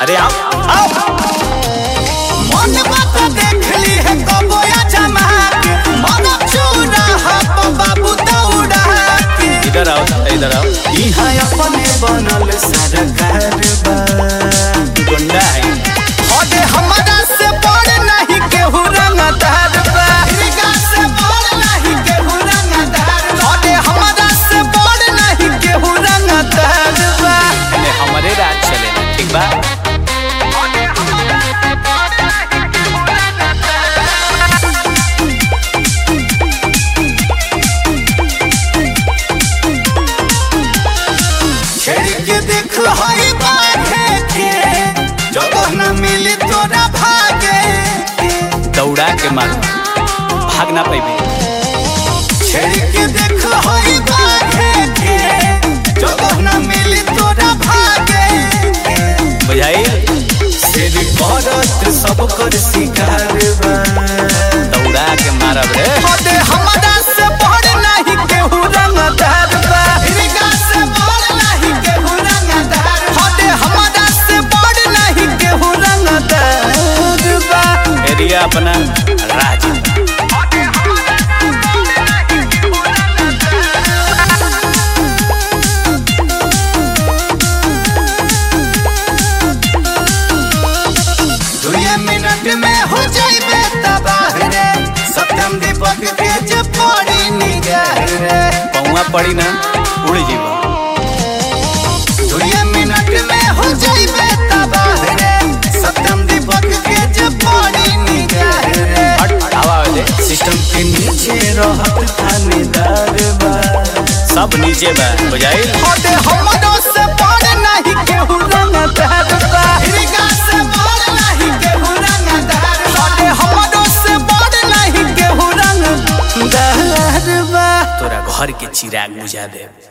अरे आओ आओ मन बात देख ली है कबोया जमा के मन चूरा हप बाबू दौड़ा के इधर आओ इधर आओ इहाँ अपने बनल सरकार बा गुंडा है अरे हमरा से बड़ नहीं केहू रंगदार बा इनका से बड़ नहीं केहू रंगदार बा अरे हमरा से बड़ नहीं केहू रंगदार बा एने हमारे राज चलेला ठीक बा अरे हमरा से बड़ नहीं केहू रंगदार छेड़ के देख हई बाघे के जगह न मिली तोरा भागे के दौड़ा के मार भाग ना पैबे छेड़ के देख हई बाघे के जगह न मिली तोरा भागे के बुझाई सिर करत सब कर शिकार बा दौड़ा के मारब रे अरे हमरा से बड़ नहीं केहू रंगदार बा इनका से बड़ नहीं केहू रंगदार अरे हमरा से बड़ नहीं केहू रंगदार बा एरिया अपना राज अरे हमरा से बड़ नहीं केहू रंगदार दुए मिनट में हो जाइबे तबाह रे सत्यम दीपक के जे पड़ी निगाह रे पौवा पड़ी ना उड़ जीवा दुए मिनट में हो जाइबे तबाह रे सत्यम दीपक के जे पड़ी निगाह रे हट हवा दे सिस्टम के नीचे रहत थानेदार बा सब नीचे बा बुझाई अरे हमरो से बड़ नहीं केहू रंगदार बा इनका से बड़ नहीं केहू रंगदार अरे हमरो से बड़ नहीं केहू रंगदार बा तोरा घर के चिराग बुझा दे